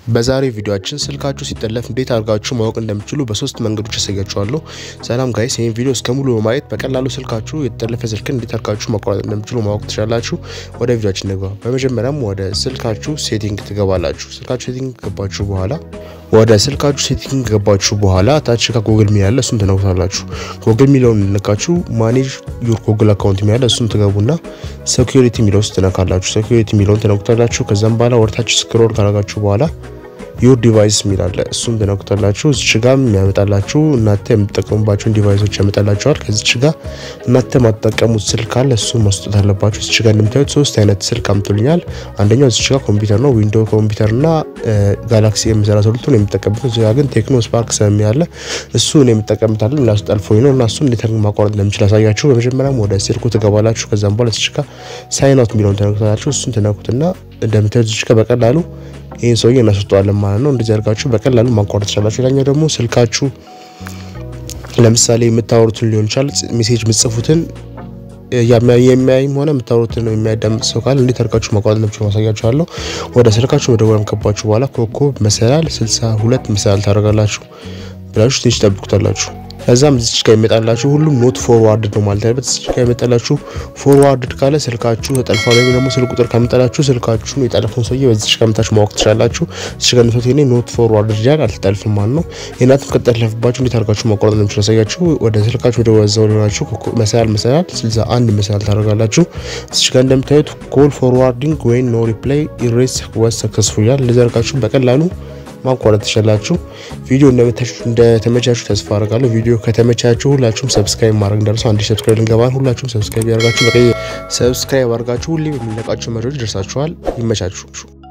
በዛሬ ቪዲዮአችን ስልካችሁ ሲጠለፍ እንዴት አድርጋችሁ ማወቅ እንደምችሉ በሶስት መንገዶች ያሳያችኋለሁ። ሰላም ጋይስ፣ ይህን ቪዲዮ እስከ ሙሉ በማየት በቀላሉ ስልካችሁ የተጠለፈ ስልክን እንዴት አድርጋችሁ ማቋረጥ እንደምችሉ ማወቅ ትችላላችሁ። ወደ ቪዲዮአችን እንግባ። በመጀመሪያም ወደ ስልካችሁ ሴቲንግ ትገባላችሁ። ስልካችሁ ሴቲንግ ከገባችሁ በኋላ ወደ ስልካችሁ ሴቲንግ ከገባችሁ በኋላ ታች ከጎግል ሚል ያለ እሱን ትነኩታላችሁ። ጎግል ሚለውን ነካችሁ ማኔጅ ዩር ጎግል አካውንት ሚል ያለ እሱን ትገቡና ሴኩሪቲ ሚለው ውስጥ ትነካላችሁ። ሴኩሪቲ ሚለውን ትነኩታላችሁ። ከዛም በኋላ ወደታች ስክሮል ካረጋችሁ በኋላ ዩር ዲቫይስ ሚል አለ እሱን ትነኩታላችሁ። እዚች ጋር የሚያመጣላችሁ እናንተ የምትጠቀሙባቸውን ዲቫይሶች ያመጣላችኋል። ከዚች ጋር እናንተ ማትጠቀሙት ስልክ አለ እሱን መስጠት አለባችሁ። እዚች ጋር እንደምታዩት ሶስት አይነት ስልክ አምጥቶልኛል። አንደኛው እዚች ጋር ኮምፒውተር ነው፣ ዊንዶ ኮምፒውተር እና ጋላክሲ ኤም ሰላሳ ሁለቱን የምጠቀምበት። እዚጋ ግን ቴክኖ ስፓርክ ሰሚ ያለ እሱ ነው የምጠቀምታለን እና እሱ ጠልፎኝ ነው እና እሱን እንዴት ማቋረጥ እንደምችል አሳያችሁ። በመጀመሪያም ወደ ስልኩ ትገባላችሁ። ከዛም በኋላ እዚች ጋር ሳይን አውት የሚለውን ትነኩታላችሁ። እሱን ትነኩትና እንደምታዩት እዚች ጋር በቀላሉ ይህን ሰውዬ እናስወጣዋለን ማለት ነው። እንደዚህ አድርጋችሁ በቀላሉ ማቋረጥ ትችላላችሁ። ሌላኛው ደግሞ ስልካችሁ ለምሳሌ የምታወሩትን ሊሆን ይችላል ሜሴጅ የምጽፉትን የሚያይም ሆነ የምታወሩትን የሚያዳምጥ ሰው ካለ እንዴት አድርጋችሁ ማቋረጥ እንደምችሉ ማሳያችኋለሁ። ወደ ስልካችሁ መደወል ከባችሁ በኋላ ኮከብ መሰላል ስልሳ ሁለት መሰላል ታደርጋላችሁ ብላችሁ ትንሽ ጠብቁታላችሁ። ከዛም እዚች ጋር ይመጣላችሁ ሁሉም ኖት ፎርዋርድ ነው ማለት ያለበት። እዚች ጋር ይመጣላችሁ ፎርዋርድ ካለ ስልካችሁ ተጠልፏል፣ ወይም ደግሞ ስልክ ቁጥር ከመጣላችሁ ስልካችሁን የጠለፈውን ሰውዬ በዚች ጋር መታችሁ ማወቅ ትችላላችሁ። እዚች ጋር ነቶት ኔ ኖት ፎርዋርድ ይላል፣ አልተጠልፍም ማለት ነው። የእናንተም ከተጠለፈባችሁ እንዴት አድርጋችሁ ማቋረጥ ነው የምችለው ያሳያችሁ። ወደ ስልካችሁ ወደ ወዛው ሊሆናችሁ መሰላል መሰላል ስልሳ አንድ መሰላል ታደርጋላችሁ። እዚች ጋር እንደምታዩት ኮል ፎርዋርዲንግ ወይም ኖ ሪፕላይ ኢሬስ ወስ ሰክሰስፉል ይላል። እንደዚህ አድርጋችሁ በቀላሉ ማቋረጥ ትችላላችሁ። ቪዲዮ እንደተመቻችሁ ተስፋ አደርጋለሁ። ቪዲዮ ከተመቻችሁ ሁላችሁም ሰብስክራይብ ማድረግ እንዳልሱ አንድ ሰብስክራይብ ልንገባን ሁላችሁም ሰብስክራይብ ያደርጋችሁ በቀይ ሰብስክራይብ አድርጋችሁ ሁሌ የሚለቃችሁ መረጃዎች ደርሳችኋል። ይመቻችሁ።